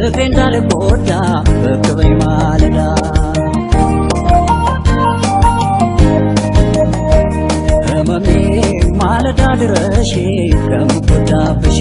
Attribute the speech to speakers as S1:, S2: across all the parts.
S1: ፍቅሬ እንዳልጎዳ በክበኝ ማለዳ ህመሜ ማለዳ ድረሽ ከምጎዳብሽ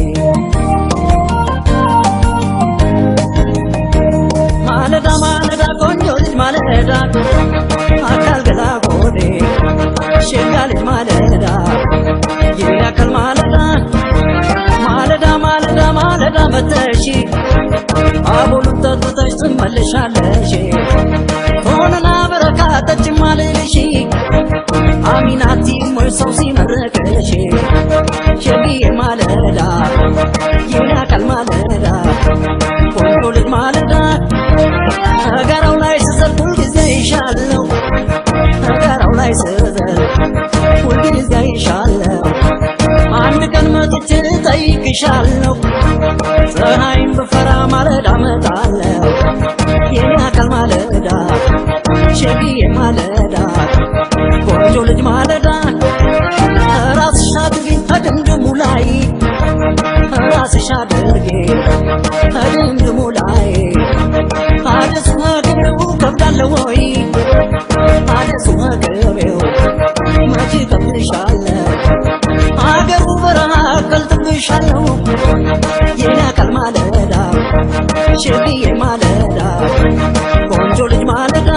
S1: ማለዳ ማለዳ ቆንጆ ልጅ ማለዳ አካል ገላ ጎዴ ሸጋ ልጅ ማለዳ ይያከል ማለዳ ማለዳ ማለዳ ማለዳ መተሽ አቦሉን ጠጥተሽ ትመለሻለሽ ሆነና በረካተች ማልልሽ አሚናቲ ሞይ ሰው ሲመረቅሽ ሸጊዬ ማለዳ ይያከል ማለዳ ቆንጆ ልጅ ማለዳ ተጋራው ላይ ስዘል ሁልጊዜ ይሻለው ተጋራው ላይ ስዘል ሁልጊዜ ይሻለው አንድ ቀን መጥቼ ጠይቅሻለሁ ፀሐይም ብፈራ ማለዳ መጣለሁ የኔ አካል ማለዳ ሸጊዬ ማለዳ ቆንጆ ልጅ ማለዳ ራስሽ አድርጊ ከድምድሙ ላይ ራስሽ አድርጊ ከድምድሙ ላይ አደሱ መግቢያው ከብዳለ ወይ አደሱ መግቢያው መቼ ከብድሻለ አገሩ በረሃ ቀልጥብሻለሁ የኔ አካል ማለዳ ሸግዬ ማለዳ ቆንጆ ልጅ ማለዳ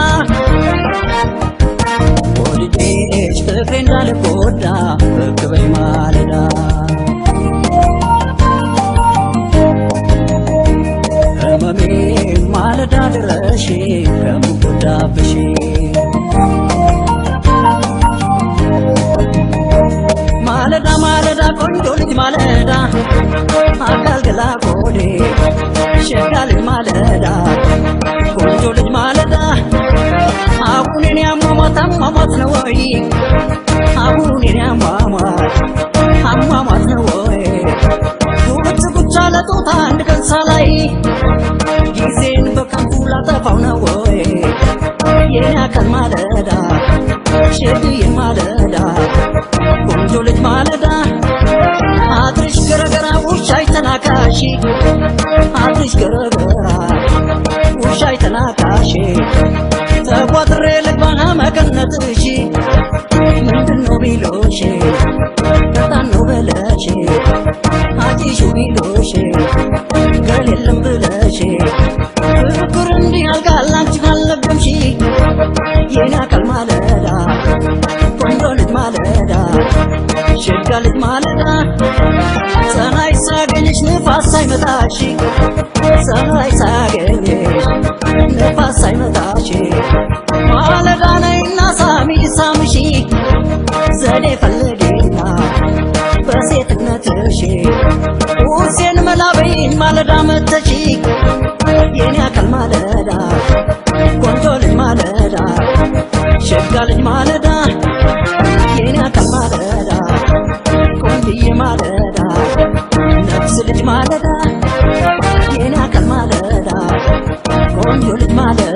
S1: ወልጄሽ ፍቅሬ እንዳልጎዳ በክበኝ ማለዳ ህመሜ ማለዳ ድረሽ ከምጎዳብሽ ማለዳ ማለዳ ቆንጆ ልጅ ማለዳ አካል ገላ ጎዴ ሸጋ ልጅ ማለዳ ቆንጆ ልጅ ማለዳ አሁን የኔ አሟሟት አሟሟት ነው ወይ አሁን የኔ አሟሟት አሟሟት ነው ወይ ጉብት ጉቻ ለጦታ አንድ ቀን ሳላይ ጊዜን በከንቱ ላጠፋው ነው ወይ የኔ አካል ማለዳ ሸግዬ ማለዳ ቆንጆ ልጅ ማለዳ አድርሽ ገረገራ ውሻይ ተናካሽ አድርሽ ገረገራ ውሻይ ተናካሽ ተቋጥሬ ልግባና መቀነትሽ ምንድነው ቢሎሽ በጣም ነው በለሽ አዲሱ ቢሎሽ ገል የለም ብለሽ ፍቅር እንዲህ አልጋል አንቺ ካልለገምሽ የኔ አካል ማለዳ ቆንጆ ልጅ ማለዳ ሸጋ ልጅ ማለዳ ፀሐይ ሳገኝሽ ንፋስ ሳይመታሽ ፀሐይ ሳገኝሽ ንፋስ ሳይመታሽ ማለዳ ነይና ሳሚ ሳምሺ ዘዴ ፈልጌና በሴትነትሽ ውሴን መላበይን ማለዳ መተሽ የኔ አካል ማለዳ ቆንጆ ልጅ ማለዳ ሸጋ ልጅ ማለዳ የኔ አካል ማለዳ ቆንጅዬ ማለዳ ነፍስ ልጅ ማለዳ የኔ አካል ማለዳ ቆንጆ ልጅ ማለዳ